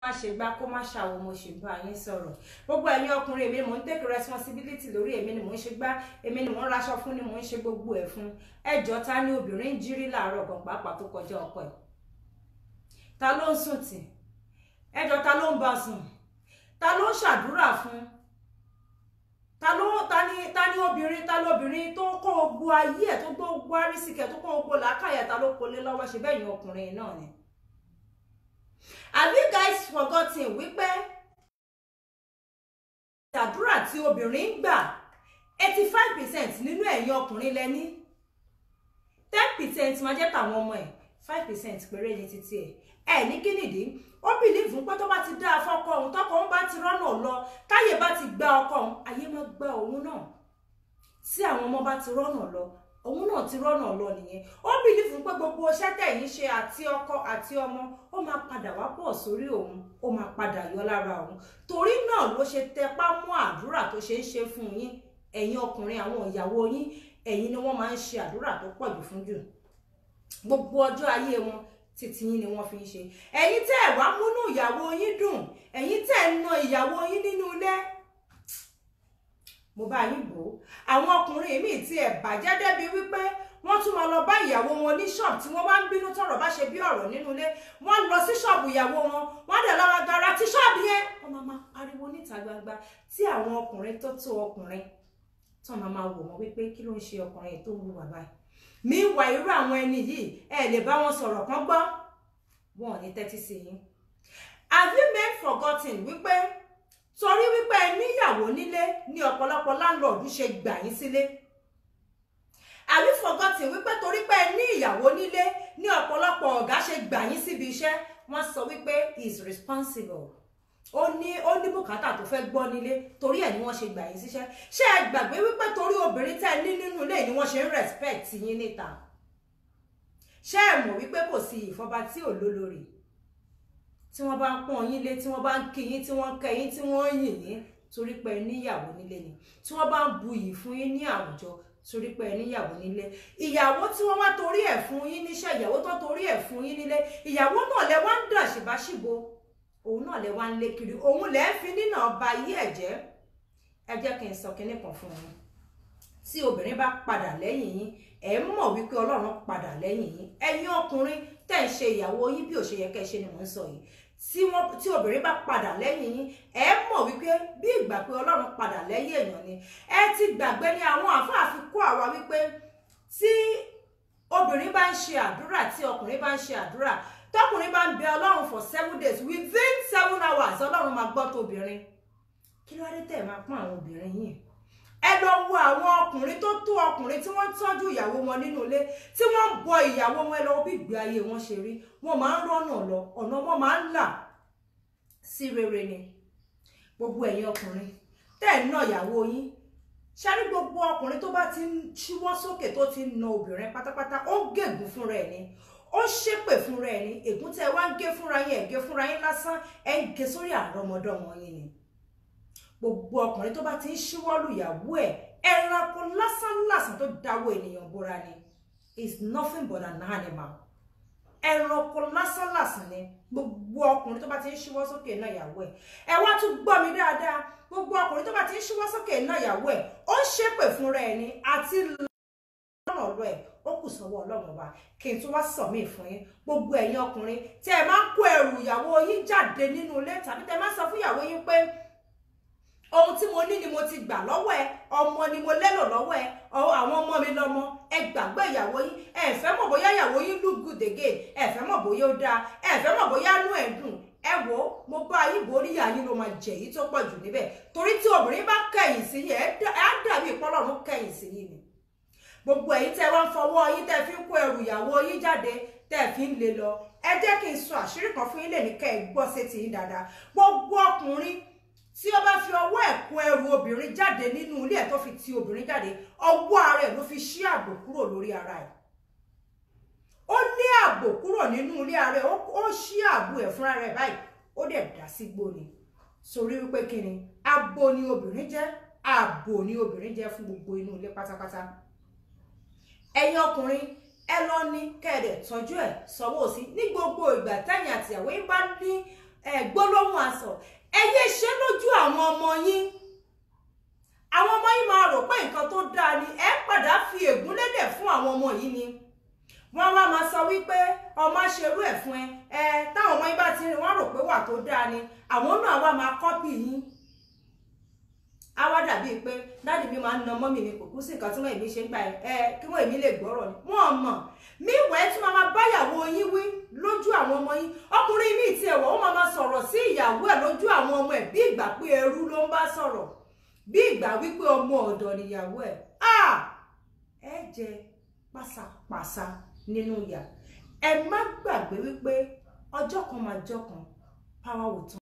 má ṣe gbá kó má ṣàwọ mo ṣe bá yín sọ̀rọ̀ gbogbo ẹ̀yin ọkùnrin èmi ni mò ń take responsibility lórí èmi ni mò ń ṣe gbá èmi ni mò ń raṣọ fún ni mò ń ṣe gbogbo ẹ̀ fún ẹjọ́ ta ni obìnrin ń jírí láàárọ̀ gan pàápàá tó kọjá ọkọ ẹ̀ ta ló ń sùn tì ẹjọ́ ta ló ń bá sùn ta ló ń ṣàdúrà fún ta ló ta ni ta ni obìnrin ta lóbìnrin tó kó gbogbo ayé ẹ̀ tó gbogbo arísìkẹ tó kó gbogbo làákàyè ta ló kó lé lọ́wọ́ ṣe bẹ́ẹ̀ yín ọkùnrin náà ni have you guys forgotten wípé àdúrà tí obìnrin ń gbà eighty five percent nínú ẹ̀yin ọkùnrin lẹ́ní ten percent máa jẹ́ tàwọn ọmọ ẹ̀ five percent péré ní títí ẹ̀ ẹ̀ ní kí nìdí ó bìlíìfù pé tó bá ti dá afọ́kọ òun tọkọ òun bá ti rọ́nà lọ táyé bá ti gba ọkọ òun ayé máa gba òun náà tí àwọn ọmọ bá ti rọ́nà lọ òun náà ti rọ́nà lọ nìyẹn ó bìlífù pé gbogbo iṣẹ́ tẹ̀yìn ṣe àti ọkọ àti ọmọ ó máa padà wá pọ̀ sórí òun ó máa padà yọ lára òun torí náà ló ṣe tẹpá mọ́ àdúrà tó ṣe ń ṣe fún yín ẹ̀yin ọkùnrin àwọn ìyàwó yín ẹ̀yin ni wọ́n máa ń ṣe àdúrà tó pọ̀ jù fún jù gbogbo ọjọ́ ayé wọn títí yín ni wọ́n fi ń ṣe ẹ̀yin tẹ́ ẹ̀ wá múnú ìyàwó yín dùn ẹ̀yin tẹ́ ẹ̀ na ìyàwó yín nínú ilé mo bá yín bò ó àwọn ọkùnrin míì tí ẹ bàjẹ́ débi wípé wọ́n tún máa lọ bá ìyàwó wọn ní ṣọ́ọ̀bù tí wọ́n bá ń bínú tọ̀rọ̀ bá ṣe bí ọ̀rọ̀ nínú ilé wọ́n lọ sí ṣọ́ọ̀bù ìyàwó wọn wọ́n dẹ̀ lọ́ra gara tí ṣọ́ọ̀bù yẹn wọ́n máa máa pariwo níta gbangba tí àwọn ọkùnrin tó tó ọkùnrin tó máa máa wò wọ́n wípé kí ló ń ṣe ọkùnrin tó ń wù bàbá yìí mi wà irú àwọn ẹni yìí ẹ lè bá wọn sọ̀rọ̀ kán gbọ́ wọn ò ní tẹ́tí sí yín have you men forgotten wípé torí wípé ẹ níyàwó nílé ní ọ̀pọ̀lọpọ̀ láńlọ́ọ̀dù ṣe gbà yín sílé have you forgotten wípé torí pé ẹ ní ìyàwó nílé ní ọ̀pọ̀lọpọ̀ ọ̀gá ṣe gbà yín síbi iṣẹ́ wọ́n sọ wípé is responsible ó ní ó ní bùkátà tó fẹ́ gbọ́ nílé torí ẹ̀ ni wọ́n ṣe gbà yín síṣẹ́ ṣé ẹ gbàgbé wípé torí obìnrin tẹ́ ẹ ní nínú ilé ni wọ́n ṣe ń respect yín níta ṣé ẹ mọ̀ wípé kò sí ìfọba tí ò lólórí tí wọ́n bá ń pọ́n yín lé tí wọ́n bá ń kí yín tí wọ́n ń kẹ́ yín tí wọ́n ń yìn yín torí pé ẹ níyàwó nílé ni tí wọ́n bá ń bu iyì fún yín ní àwùjọ torí pé ẹ níyàwó nílé ìyàwó tí wọ́n wá torí ẹ̀ fún yín níṣẹ́ ìyàwó tó torí ẹ̀ fún yín nílé ìyàwó náà lẹ wá ń dà ṣìbáṣìbo òun náà lẹ wá ń lé kiri òun lẹ ń fi nínà ọba ayé ẹ̀ jẹ́ ẹ jẹ́ kí n sọ kinní kan fún yín tí obìnrin bá padà lẹ́yìn yín ẹ mọ̀ wípé ọlọ́run padà lẹ́yìn yín ẹ̀yin ọkùnrin tẹ̀ ń ṣe ìyàwó yín bí ò ṣe yẹ kẹ́ ẹ ṣe ni mò ń sọ yìí tí wọ́n tí obìnrin bá padà lẹ́yìn yín ẹ mọ̀ wípé bí ìgbà pé ọlọ́run padà lẹ́yìn èèyàn ni ẹ ti gbàgbé ní àwọn àfáàfin kó àwa wípé tí obìnrin bá ń ṣe àdúrà tí ọkùnrin bá ń ṣe àdúrà tọkùnrin bá ń bẹ ọlọ́run for seven days within seven hours ọlọ́run máa gbọ́ tóbìnrin kí ló dé tẹ̀ máa pọ́n àwọn obìnrin yìí ẹ lọ wo àwọn ọkùnrin tó tó ọkùnrin tí wọ́n tọ́jú ìyàwó wọn nínú ilé tí wọ́n ń bọ ìyàwó wọn lọ bí ìgbé ayé wọn ṣe rí wọ́n máa ń rọ́nà lọ ọ̀nà wọn máa ń là sí rere ni gbogbo ẹ̀yin ọkùnrin tẹ́ ẹ̀ ń ná ìyàwó yín ṣáájú gbogbo ọkùnrin tó bá ti ń ṣíwọ́ sókè tó ti ń na obìnrin pátápátá ó ń gègùn fúnra ẹ̀ ni ó ṣépè fúnra ẹ̀ ni ègún tẹ́ ẹ wá ń gé fúnra yín ẹ̀ gé fúnra yín lásán ẹ̀ ń gé sórí àrọ́mọdọ́mọ yín ni gbogbo ọkùnrin tó bá ti ń ṣíwọ́lù ìyàwó ẹ̀ ẹranko lásánlàsàn tó dáwọ́ ènìyàn bóra ni is nothing but an animal ẹranko lásánlàsàn ni gbogbo ọkùnrin tó bá ti ń ṣíwọ́ sókè náà ìyàwó ẹ̀ ẹ wá tún gbọ́ mi dáadáa gbogbo ọkùnrin tó bá ti ń ṣíwọ́ sókè náà ìyàwó ẹ̀ ó ń ṣépè fúnra ẹ̀ ni àti lọ́rùn ọ̀rọ̀ ẹ̀ ó kù sọ́wọ́ ọlọ́run ọba kí n tún wá sọ mí fún yín gbogbo ẹ̀yin ọkùnrin tí ẹ máa ń kó ẹrù ìyàwó yín jáde nínú ilé tàbí tẹ máa ń sọ fún ìyàwó yín pé ohun tí mo ní ni mo ti gbà lọ́wọ́ ẹ ọmọ ni mo lérò lọ́wọ́ ẹ àwọn ọmọ mi lọ́mọ ẹ gbàgbé ìyàwó yín ẹ fẹ́ mọ̀ bóyá ìyàwó yín look good again ẹ fẹ́ mọ̀ bóyá ó dáa ẹ fẹ́ mọ̀ bóyá inú ẹ̀ dùn ẹ wò ó mo bá yín borí yín ló máa jẹ èyí tó pọ̀ jù níbẹ̀ torí tí obìnrin bá kẹ̀yìn sí yín ẹ á dàbí ìpọ́lọ́run kẹ̀yìn sí yín ni gbogbo ẹ̀yin tẹ́ wá ń fọwọ́ yín tẹ́ fi ń kó ẹrù ìyàwó yín jáde tẹ́ fi ń lé lọ ẹ jẹ́ kí n sọ àṣírí kan fún yín lè ní kẹ́ ẹ gbọ́ sétí yín dáadáa gbogbo ọkùnrin tí ó bá fi ọwọ́ ẹ̀ kó ẹrù obìnrin jáde nínú ilé ẹ̀ tó fi ti obìnrin jáde ọwọ́ ara ẹ̀ ló fi ṣí ààbò kúrò lórí ara ẹ̀ ó ní ààbò kúrò nínú ilé ara ẹ̀ ó ṣí ààbò ẹ̀ fúnra rẹ̀ báyìí ó dẹ̀ dá sí gbóni sórí wípé kí ni abo ni obìnrin jẹ́ ààbò ni obìnrin jẹ́ fún gbogbo inú ilé pátápátá ẹ̀yin ọkùnrin ẹ lọ ní kẹ́ẹ̀dẹ̀ tọ́jú ẹ̀ sọ́wọ́ sí ní gbogbo ìgbà tẹ̀yìn àtìyàwó yín bá ní gbólóhùn ọmọ yín àwọn ọmọ yín máa rò pé nǹkan tó dáa ni ẹ padà fi ègún lélẹ̀ fún àwọn ọmọ yìí ni wọ́n wá máa sọ wípé ọmọ ṣerú ẹ̀ fún ẹ ẹ táwọn ọmọ yín bá ti rìn wọ́n rò pé wà tó dáa ni àwọn náà wá máa kọ́pì yín á wá dàbí pé dáàdì mi máa ń na mọ́mì mi kò kú sí nǹkan tí wọ́n èmi ṣe ń gbà ẹ kí wọ́n èmi lè gbọ́rọ̀ ni wọ́n mọ̀ míwẹ̀ tí máa máa báyàwó yín wí lójú àwọn ọmọ yín ọkùnrin míì tí ẹ̀wọ̀ ó máa máa sọ̀rọ̀ sí ìyàwó ẹ̀ lójú àwọn ọmọ ẹ̀ bí ìgbà pé ẹrú ló ń bá sọ̀rọ̀ bí ìgbà wípé ọmọ ọ̀dọ̀ nìyàwó ẹ̀ ẹ jẹ pásápásá nínú ìyà ẹ má gbàgbé wípé ọjọ́ kan máa jọ́ kan power will turn.